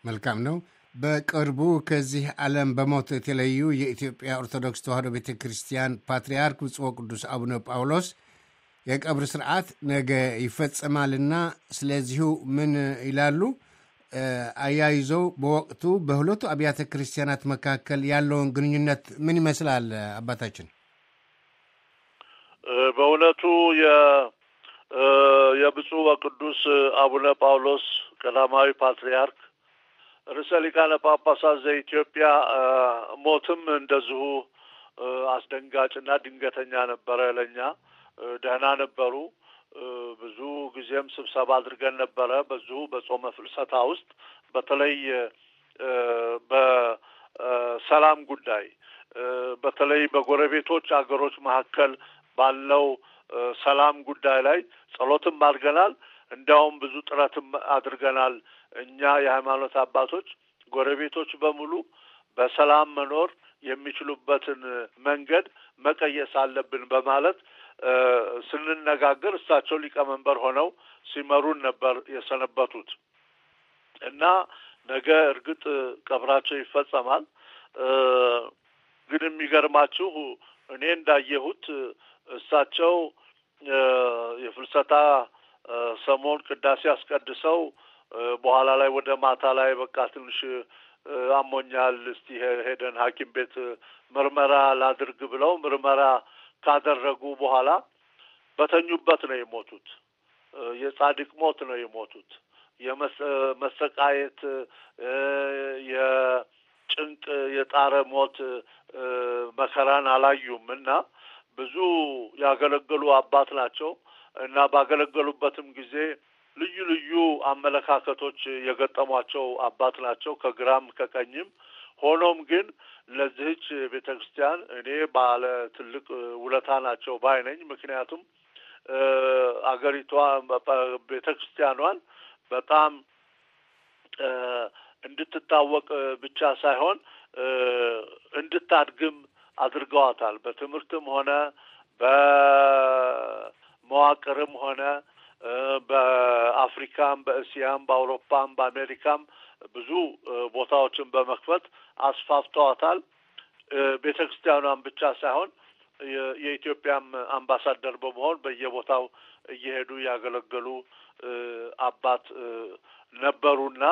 መልካም ነው። በቅርቡ ከዚህ ዓለም በሞት የተለዩ የኢትዮጵያ ኦርቶዶክስ ተዋሕዶ ቤተ ክርስቲያን ፓትርያርክ ብፁዕ ቅዱስ አቡነ ጳውሎስ የቀብር ስርዓት ነገ ይፈጸማልና ስለዚሁ ምን ይላሉ? አያይዘው በወቅቱ በሁለቱ አብያተ ክርስቲያናት መካከል ያለውን ግንኙነት ምን ይመስላል? አባታችን በእውነቱ የብፁዕ ወቅዱስ አቡነ ጳውሎስ ቀዳማዊ ፓትርያርክ ርዕሰ ሊቃነ ጳጳሳት ዘኢትዮጵያ ሞትም እንደዚሁ አስደንጋጭና ድንገተኛ ነበረ። ለእኛ ደህና ነበሩ። ብዙ ጊዜም ስብሰባ አድርገን ነበረ። በዚሁ በጾመ ፍልሰታ ውስጥ በተለይ በሰላም ጉዳይ በተለይ በጎረቤቶች አገሮች መካከል ባለው ሰላም ጉዳይ ላይ ጸሎትም አድርገናል። እንዲያውም ብዙ ጥረትም አድርገናል። እኛ የሃይማኖት አባቶች ጎረቤቶች በሙሉ በሰላም መኖር የሚችሉበትን መንገድ መቀየስ አለብን በማለት ስንነጋገር እሳቸው ሊቀመንበር ሆነው ሲመሩን ነበር የሰነበቱት እና ነገ እርግጥ ቀብራቸው ይፈጸማል። ግን የሚገርማችሁ እኔ እንዳየሁት እሳቸው የፍልሰታ ሰሞን ቅዳሴ አስቀድሰው በኋላ ላይ ወደ ማታ ላይ በቃ ትንሽ አሞኛል፣ እስቲ ሄደን ሐኪም ቤት ምርመራ ላድርግ ብለው ምርመራ ካደረጉ በኋላ በተኙበት ነው የሞቱት። የጻድቅ ሞት ነው የሞቱት። የመሰቃየት የጭንቅ የጣረ ሞት መከራን አላዩም እና ብዙ ያገለገሉ አባት ናቸው እና ባገለገሉበትም ጊዜ ልዩ ልዩ አመለካከቶች የገጠሟቸው አባት ናቸው ከግራም ከቀኝም። ሆኖም ግን ለዚህች ቤተ ክርስቲያን እኔ ባለ ትልቅ ውለታ ናቸው ባይ ነኝ። ምክንያቱም አገሪቷ ቤተ ክርስቲያኗን በጣም እንድትታወቅ ብቻ ሳይሆን እንድታድግም አድርገዋታል። በትምህርትም ሆነ በመዋቅርም ሆነ በአፍሪካም፣ በእስያም፣ በአውሮፓም፣ በአሜሪካም ብዙ ቦታዎችን በመክፈት አስፋፍተዋታል። ቤተ ክርስቲያኗን ብቻ ሳይሆን የኢትዮጵያም አምባሳደር በመሆን በየቦታው እየሄዱ ያገለገሉ አባት ነበሩና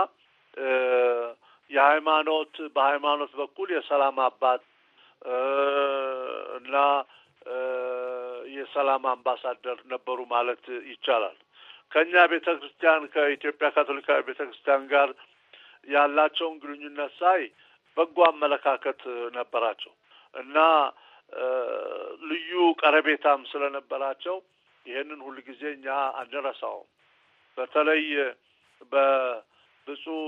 የሃይማኖት በሃይማኖት በኩል የሰላም አባት እና የሰላም አምባሳደር ነበሩ ማለት ይቻላል። ከእኛ ቤተ ክርስቲያን ከኢትዮጵያ ካቶሊካዊ ቤተ ክርስቲያን ጋር ያላቸውን ግንኙነት ሳይ በጎ አመለካከት ነበራቸው እና ልዩ ቀረቤታም ስለነበራቸው ይሄንን ሁል ጊዜ እኛ አንረሳውም። በተለይ በብፁዕ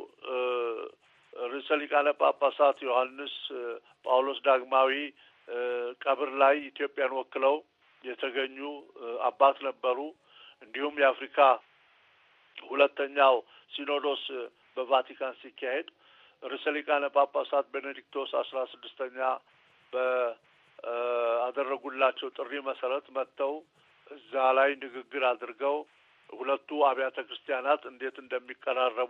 ርዕሰ ሊቃነ ጳጳሳት ዮሐንስ ጳውሎስ ዳግማዊ ቀብር ላይ ኢትዮጵያን ወክለው የተገኙ አባት ነበሩ። እንዲሁም የአፍሪካ ሁለተኛው ሲኖዶስ በቫቲካን ሲካሄድ ርዕሰ ሊቃነ ጳጳሳት ቤኔዲክቶስ አስራ ስድስተኛ በአደረጉላቸው ጥሪ መሰረት መጥተው እዛ ላይ ንግግር አድርገው ሁለቱ አብያተ ክርስቲያናት እንዴት እንደሚቀራረቡ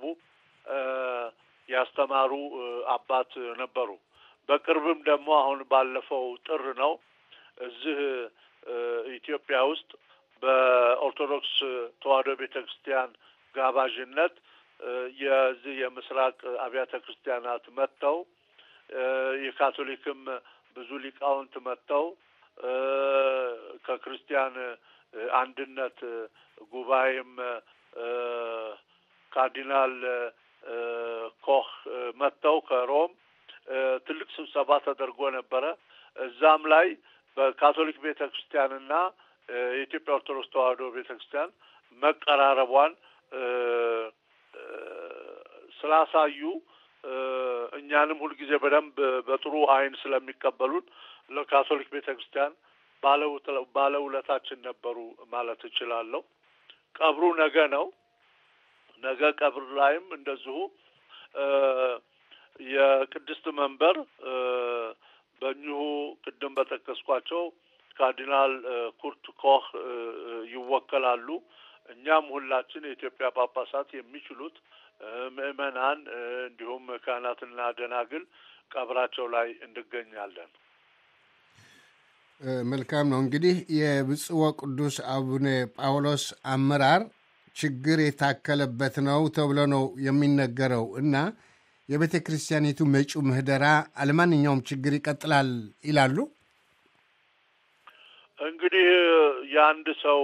ያስተማሩ አባት ነበሩ። በቅርብም ደግሞ አሁን ባለፈው ጥር ነው እዚህ ኢትዮጵያ ውስጥ በኦርቶዶክስ ተዋሕዶ ቤተ ክርስቲያን ጋባዥነት የዚህ የምስራቅ አብያተ ክርስቲያናት መጥተው የካቶሊክም ብዙ ሊቃውንት መጥተው ከክርስቲያን አንድነት ጉባኤም ካርዲናል ኮህ መጥተው ከሮም ትልቅ ስብሰባ ተደርጎ ነበረ። እዛም ላይ በካቶሊክ ቤተ ክርስቲያንና የኢትዮጵያ ኦርቶዶክስ ተዋሕዶ ቤተ ክርስቲያን መቀራረቧን ስላሳዩ እኛንም ሁልጊዜ በደንብ በጥሩ ዓይን ስለሚቀበሉን ለካቶሊክ ቤተ ክርስቲያን ባለውለታችን ነበሩ ማለት እችላለሁ። ቀብሩ ነገ ነው። ነገ ቀብር ላይም እንደዚሁ የቅድስት መንበር በእኚሁ ቅድም በጠቀስኳቸው ካርዲናል ኩርት ኮህ ይወከላሉ። እኛም ሁላችን የኢትዮጵያ ጳጳሳት የሚችሉት ምዕመናን እንዲሁም ካህናትና ደናግል ቀብራቸው ላይ እንገኛለን። መልካም ነው። እንግዲህ የብፁዕ ወቅዱስ አቡነ ጳውሎስ አመራር ችግር የታከለበት ነው ተብሎ ነው የሚነገረው እና የቤተ ክርስቲያኒቱ መጪው ምህደራ አለማንኛውም ችግር ይቀጥላል ይላሉ። እንግዲህ የአንድ ሰው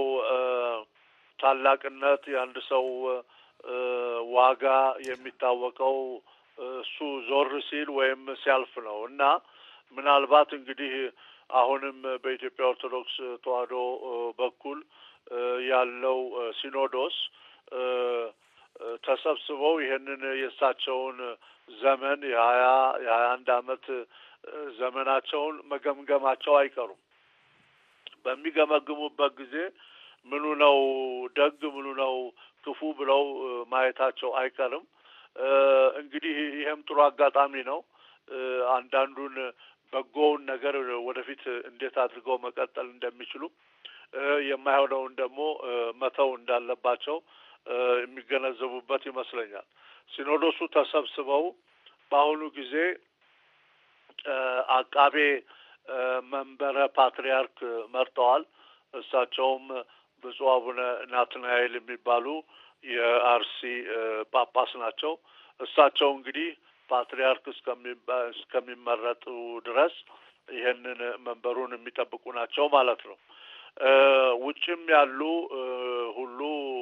ታላቅነት የአንድ ሰው ዋጋ የሚታወቀው እሱ ዞር ሲል ወይም ሲያልፍ ነው እና ምናልባት እንግዲህ አሁንም በኢትዮጵያ ኦርቶዶክስ ተዋሕዶ በኩል ያለው ሲኖዶስ ተሰብስበው ይህንን የእሳቸውን ዘመን የሀያ የሀያ አንድ አመት ዘመናቸውን መገምገማቸው አይቀሩም። በሚገመግሙበት ጊዜ ምኑ ነው ደግ ምኑ ነው ክፉ ብለው ማየታቸው አይቀርም። እንግዲህ ይህም ጥሩ አጋጣሚ ነው። አንዳንዱን በጎውን ነገር ወደፊት እንዴት አድርገው መቀጠል እንደሚችሉ የማይሆነውን ደግሞ መተው እንዳለባቸው የሚገነዘቡበት ይመስለኛል። ሲኖዶሱ ተሰብስበው በአሁኑ ጊዜ አቃቤ መንበረ ፓትርያርክ መርጠዋል። እሳቸውም ብፁዕ አቡነ ናትናኤል የሚባሉ የአርሲ ጳጳስ ናቸው። እሳቸው እንግዲህ ፓትርያርክ እስከሚመረጡ ድረስ ይህንን መንበሩን የሚጠብቁ ናቸው ማለት ነው። ውጭም ያሉ ሁሉ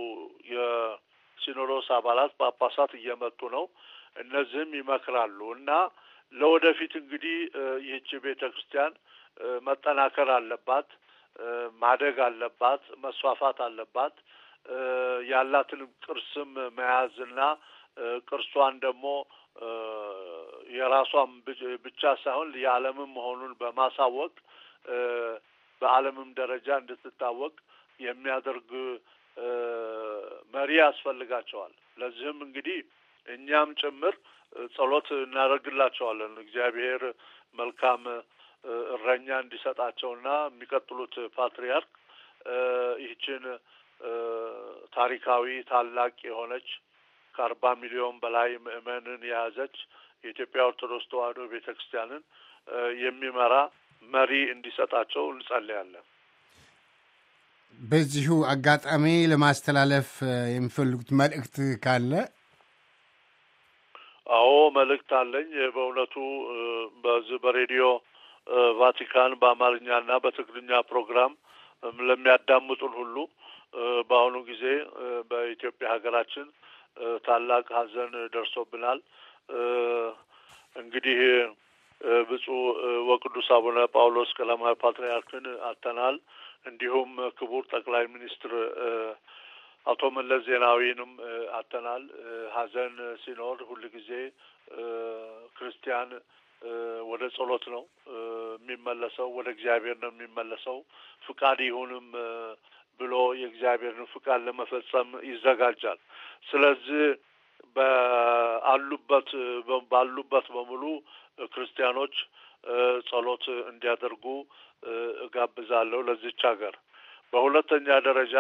የሲኖዶስ አባላት ጳጳሳት እየመጡ ነው። እነዚህም ይመክራሉ እና ለወደፊት እንግዲህ ይህች ቤተ ክርስቲያን መጠናከር አለባት፣ ማደግ አለባት፣ መስፋፋት አለባት። ያላትንም ቅርስም መያዝና ቅርሷን ደግሞ የራሷን ብቻ ሳይሆን የዓለምም መሆኑን በማሳወቅ በዓለምም ደረጃ እንድትታወቅ የሚያደርግ መሪ ያስፈልጋቸዋል። ለዚህም እንግዲህ እኛም ጭምር ጸሎት እናደርግላቸዋለን። እግዚአብሔር መልካም እረኛ እንዲሰጣቸውና የሚቀጥሉት ፓትርያርክ ይህችን ታሪካዊ ታላቅ የሆነች ከአርባ ሚሊዮን በላይ ምዕመንን የያዘች የኢትዮጵያ ኦርቶዶክስ ተዋሕዶ ቤተ ክርስቲያንን የሚመራ መሪ እንዲሰጣቸው እንጸልያለን። በዚሁ አጋጣሚ ለማስተላለፍ የሚፈልጉት መልእክት ካለ? አዎ መልእክት አለኝ። በእውነቱ በዚህ በሬዲዮ ቫቲካን በአማርኛና በትግርኛ ፕሮግራም ለሚያዳምጡን ሁሉ በአሁኑ ጊዜ በኢትዮጵያ ሀገራችን ታላቅ ሐዘን ደርሶብናል። እንግዲህ ብፁዕ ወቅዱስ አቡነ ጳውሎስ ቀዳማዊ ፓትርያርክን አጥተናል። እንዲሁም ክቡር ጠቅላይ ሚኒስትር አቶ መለስ ዜናዊንም አጥተናል። ሐዘን ሲኖር ሁል ጊዜ ክርስቲያን ወደ ጸሎት ነው የሚመለሰው፣ ወደ እግዚአብሔር ነው የሚመለሰው። ፍቃድ ይሁንም ብሎ የእግዚአብሔርን ፍቃድ ለመፈጸም ይዘጋጃል። ስለዚህ በአሉበት ባሉበት በሙሉ ክርስቲያኖች ጸሎት እንዲያደርጉ እጋብዛለሁ ለዚች ሀገር። በሁለተኛ ደረጃ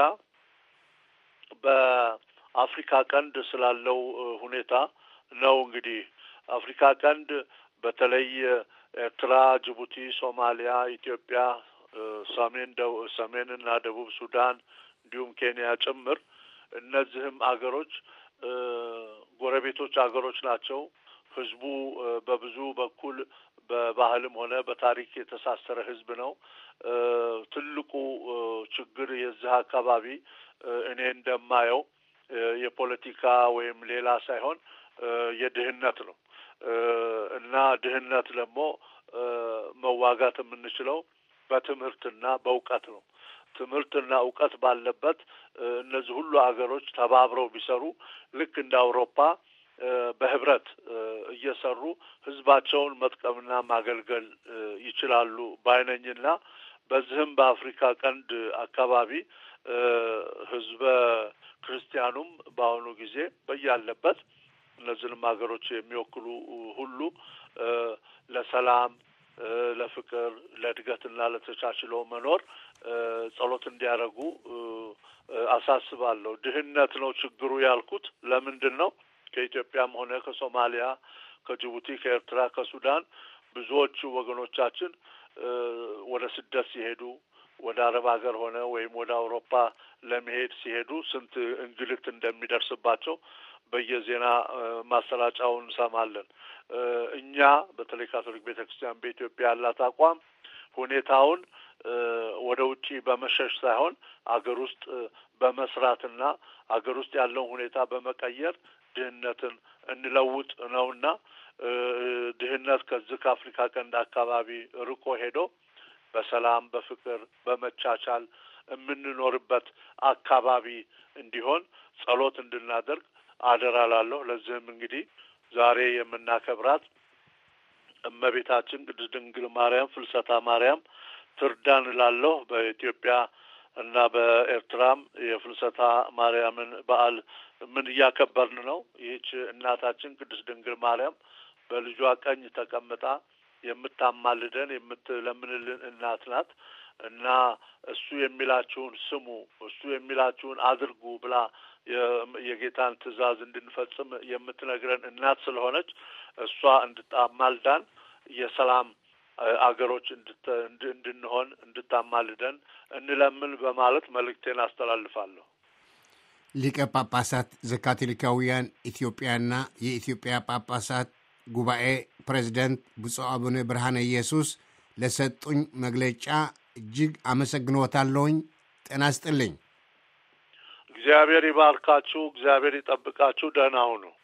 በአፍሪካ ቀንድ ስላለው ሁኔታ ነው። እንግዲህ አፍሪካ ቀንድ በተለይ ኤርትራ፣ ጅቡቲ፣ ሶማሊያ፣ ኢትዮጵያ፣ ሰሜን ሰሜንና ደቡብ ሱዳን እንዲሁም ኬንያ ጭምር እነዚህም አገሮች ጎረቤቶች አገሮች ናቸው። ህዝቡ በብዙ በኩል በባህልም ሆነ በታሪክ የተሳሰረ ህዝብ ነው። ትልቁ ችግር የዚህ አካባቢ እኔ እንደማየው የፖለቲካ ወይም ሌላ ሳይሆን የድህነት ነው እና ድህነት ደግሞ መዋጋት የምንችለው በትምህርትና በእውቀት ነው። ትምህርትና እውቀት ባለበት እነዚህ ሁሉ አገሮች ተባብረው ቢሰሩ ልክ እንደ አውሮፓ በህብረት እየሰሩ ህዝባቸውን መጥቀምና ማገልገል ይችላሉ ባይነኝና በዚህም በአፍሪካ ቀንድ አካባቢ ህዝበ ክርስቲያኑም በአሁኑ ጊዜ በያለበት እነዚህንም ሀገሮች የሚወክሉ ሁሉ ለሰላም፣ ለፍቅር፣ ለእድገትና ለተቻችሎ መኖር ጸሎት እንዲያደርጉ አሳስባለሁ። ድህነት ነው ችግሩ ያልኩት ለምንድን ነው? ከኢትዮጵያም ሆነ ከሶማሊያ፣ ከጅቡቲ፣ ከኤርትራ፣ ከሱዳን ብዙዎቹ ወገኖቻችን ወደ ስደት ሲሄዱ ወደ አረብ ሀገር ሆነ ወይም ወደ አውሮፓ ለመሄድ ሲሄዱ ስንት እንግልት እንደሚደርስባቸው በየዜና ማሰራጫውን እንሰማለን። እኛ በተለይ ካቶሊክ ቤተ ክርስቲያን በኢትዮጵያ ያላት አቋም ሁኔታውን ወደ ውጪ በመሸሽ ሳይሆን አገር ውስጥ በመስራትና አገር ውስጥ ያለውን ሁኔታ በመቀየር ድህነትን እንለውጥ ነውና ድህነት ከዚህ ከአፍሪካ ቀንድ አካባቢ ርቆ ሄዶ በሰላም በፍቅር በመቻቻል የምንኖርበት አካባቢ እንዲሆን ጸሎት እንድናደርግ አደራ ላለሁ። ለዚህም እንግዲህ ዛሬ የምናከብራት እመቤታችን ቅድስት ድንግል ማርያም ፍልሰታ ማርያም ትርዳን እላለሁ። በኢትዮጵያ እና በኤርትራም የፍልሰታ ማርያምን በዓል ምን እያከበርን ነው። ይህች እናታችን ቅድስት ድንግል ማርያም በልጇ ቀኝ ተቀምጣ የምታማልደን የምትለምንልን እናት ናት እና እሱ የሚላችሁን ስሙ፣ እሱ የሚላችሁን አድርጉ ብላ የጌታን ትእዛዝ እንድንፈጽም የምትነግረን እናት ስለሆነች እሷ እንድታማልዳን የሰላም አገሮች እንድንሆን እንድታማልደን እንለምን በማለት መልእክቴን አስተላልፋለሁ። ሊቀ ጳጳሳት ዘካቶሊካውያን ኢትዮጵያና የኢትዮጵያ ጳጳሳት ጉባኤ ፕሬዚደንት ብፁዕ አቡነ ብርሃነ ኢየሱስ ለሰጡኝ መግለጫ እጅግ አመሰግኖታለሁኝ። ጤና ስጥልኝ። እግዚአብሔር ይባርካችሁ። እግዚአብሔር ይጠብቃችሁ። ደህና ሁኑ።